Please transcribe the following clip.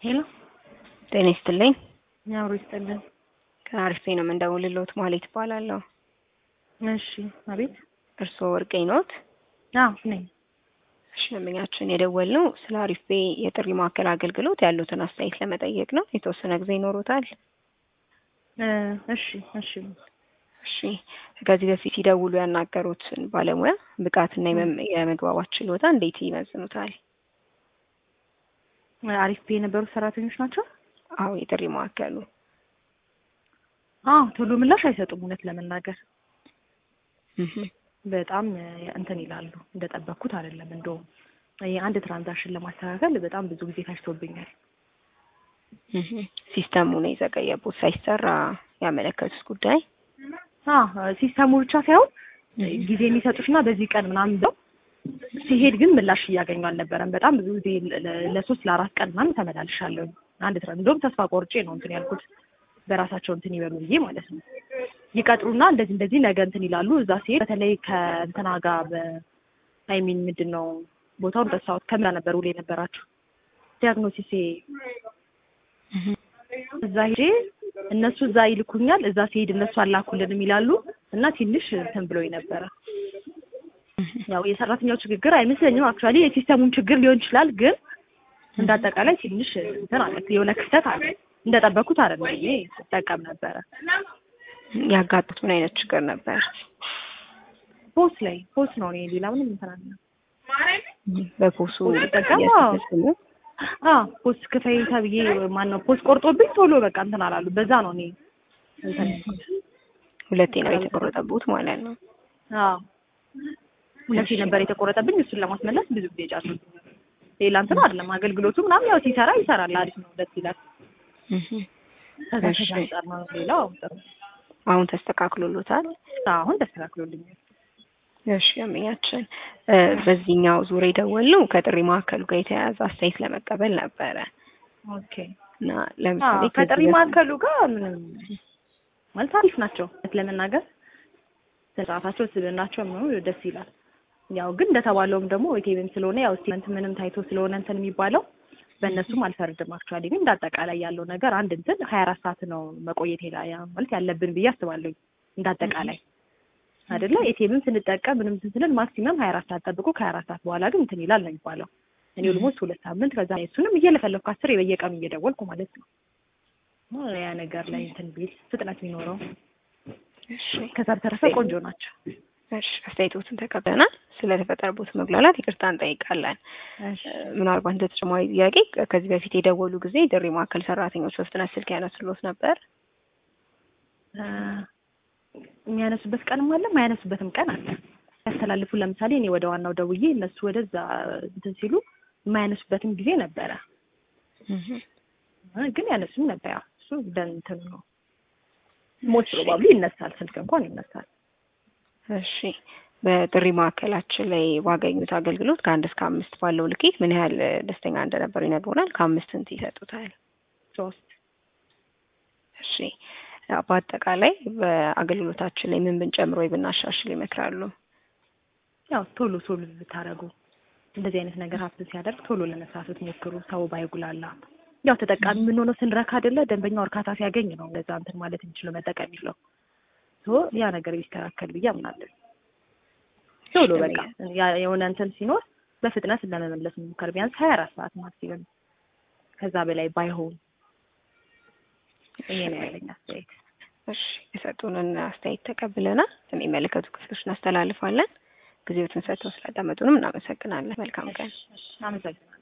ሄሎ ጤና ይስጥልኝ። አብሮ ይስጥልን። ከአሪፍ ነው የምንደውልልዎት ማለት ይባላለሁ። እሺ፣ አቤት። እርስዎ ወርቄ ኖት? አዎ ነኝ። እሺ፣ ደንበኛችን የደወልነው ስለ አሪፍ ቤ የጥሪ ማዕከል አገልግሎት ያሉትን አስተያየት ለመጠየቅ ነው። የተወሰነ ጊዜ ይኖሩታል? እ እሺ እሺ። እሺ፣ ከዚህ በፊት ሲደውሉ ያናገሩትን ባለሙያ ብቃትና የመ- የመግባባት ችሎታ እንዴት ይመዝኑታል? አሪፍ ቤ የነበሩ ሰራተኞች ናቸው። አዎ፣ የጥሪ ማዕከሉ አዎ ቶሎ ምላሽ አይሰጡም። እውነት ለመናገር እህ በጣም እ እንትን ይላሉ። እንደጠበቅኩት አይደለም። እንደውም የአንድ ትራንዛክሽን ለማስተካከል በጣም ብዙ ጊዜ ፈጅቶብኛል። እህ ሲስተሙ ነው የዘገየቡት ሳይሰራ ያመለከቱት ጉዳይ አዎ ሲስተሙ ብቻ ሳይሆን ጊዜ የሚሰጡሽና በዚህ ቀን ምናምን ብለው ሲሄድ ግን ምላሽ እያገኙ አልነበረም። በጣም ብዙ ጊዜ ለ- ለ- ለሶስት ለአራት ቀን ምናምን ተመላልሻለሁ። አንድ ትራ እንደውም ተስፋ ቆርጬ ነው እንትን ያልኩት በራሳቸው እንትን ይበሉ ብዬ ማለት ነው። ይቀጥሩና እንደዚህ እንደዚህ ነገ እንትን ይላሉ። እዛ ሲሄድ በተለይ ከእንትና ጋር በአይሚን ምንድን ነው ቦታውን ረሳሁት። ከምላ ነበር ውል የነበራችሁ ዲያግኖሲስ እህ እዛ ሄጄ እነሱ እዛ ይልኩኛል። እዛ ሲሄድ እነሱ አላኩልንም ይላሉ እና ትንሽ እንትን ብሎኝ ነበረ። ያው የሰራተኛው ችግር አይመስለኝም። አክቹዋሊ የሲስተሙም ችግር ሊሆን ይችላል። ግን እንደ አጠቃላይ ትንሽ እንትን አለ፣ የሆነ ክፍተት አለ። እንደጠበኩት አይደለም። እኔ ስጠቀም ነበረ ያጋጡት ምን አይነት ችግር ነበር? ፖስ ላይ ፖስ ነው። እኔ ሌላ ምንም እንትን አለ በፖሱ ጠቀም እያስመዘኑ አ ፖስ ክፈይ ተብዬ ማን ነው ፖስ ቆርጦብኝ ቶሎ በቃ እንትን አላሉ። በዛ ነው እኔ እንትን ያልኩት። ሁለቴ ነው የተቆረጠቡት ማለት ነው። አዎ ሁለቴ ነበር የተቆረጠብኝ። እሱን ለማስመለስ ብዙ ጊዜ ጫኑ። ሌላ እንትን አይደለም። አገልግሎቱ ምናምን ያው ሲሰራ ይሰራል፣ አሪፍ ነው፣ ደስ ይላል። እህ ከዛ እሺ። ከዛ አንጻር ነው። ሌላው ጥሩ አሁን ተስተካክሎሎታል? አሁን ተስተካክሎልኛል። እሺ ደንበኛችን እ በዚህኛው ዙር የደወልነው ከጥሪ ማዕከሉ ጋር የተያያዘ አስተያየት ለመቀበል ነበረ ኦኬ እና ለምሳሌ አዎ፣ ከዚህ ከጥሪ በፊት- ማዕከሉ ጋር ምንም ማለት አሪፍ ናቸው። እውነት ለመናገር ስርዓታቸው፣ ስብዕናቸው ምኑ ደስ ይላል። ያው ግን እንደተባለውም ደግሞ ኢቴቤም ስለሆነ ያው ስቴትመንት ምንም ታይቶ ስለሆነ እንትን የሚባለው በእነሱም አልፈርድም። አክቹዋሊ ግን እንዳጠቃላይ ያለው ነገር አንድ እንትን ሀያ አራት ሰዓት ነው መቆየት ሄላ ያ ማለት ያለብን ብዬ አስባለሁ። እንዳጠቃላይ አይደለ ኤቲኤምም ስንጠቀም ምንም እንትን ስንል ማክሲመም ሀያ አራት ሰዓት ጠብቆ ከሀያ አራት ሰዓት በኋላ ግን እንትን ይላል ነው የሚባለው። እኔ ኦልሞስት ሁለት ሳምንት ከዛ እሱንም እየለፈለፍኩ አስር በየቀኑ እየደወልኩ ማለት ነው ያ ነገር ላይ እንትን ቢል ፍጥነት የሚኖረው እሺ ከዛ በተረፈ ቆንጆ ናቸው። እሺ አስተያየቶትን ተቀብለናል። ስለተፈጠረበት መጉላላት ይቅርታ እንጠይቃለን። እሺ እ ምናልባት እንደ ተጨማሪ ጥያቄ ከዚህ በፊት የደወሉ ጊዜ ጥሪ ማዕከል ሰራተኞች በፍጥነት ስልክ ያነሱሎት ነበር? እ የሚያነሱበት ቀንም አለ የማያነሱበትም ቀን አለ። ያስተላልፉ ለምሳሌ እኔ ወደ ዋናው ደውዬ እነሱ ወደዛ እንትን ሲሉ የማያነሱበትም ጊዜ ነበረ እህ እ ግን ያነሱም ነበር። ያው እሱ እንደ እንትኑ ነው። ሞስት ፕሮባብሊ ይነሳል፣ ስልክ እንኳን ይነሳል። እሺ በጥሪ ማዕከላችን ላይ ባገኙት አገልግሎት ከአንድ እስከ አምስት ባለው ልኬት ምን ያህል እ ደስተኛ እንደነበሩ ይነግሩናል። ከአምስት ስንት ይሰጡታል? ሶስት እሺ ያው በአጠቃላይ በአገልግሎታችን ላይ ምን ብንጨምር ወይ ብናሻሽል ይመክራሉ? ያው ቶሎ ቶሎ ብታደርጉ እንደዚህ አይነት ነገር ሀብትን ሲያደርግ ቶሎ ለመስራት ብትሞክሩ፣ ሰው ባይጉላላ። ያው ተጠቃሚ የምንሆነው ስንረካ አይደለ? ደንበኛው እርካታ ሲያገኝ ነው እንደዛ እንትን ማለት የሚችለው መጠቀም የሚችለው። ሶ ያ ነገር ቢስተካከል ብዬ አምናለሁ። ቶሎ በቃ ያ- የሆነ እንትን ሲኖር በፍጥነት ለመመለስ መሞከር ቢያንስ ሀያ አራት ሰዓት ማክሲመም ከዛ በላይ ባይሆን ይሄ ነው ያለኝ አስተያየት። እሺ የሰጡንን አስተያየት ተቀብለናል። የሚመለከቱ ክፍሎች እናስተላልፋለን። ጊዜዎትን ሰጥተው ስላዳመጡንም እናመሰግናለን። መልካም ቀን። አመሰግናለሁ።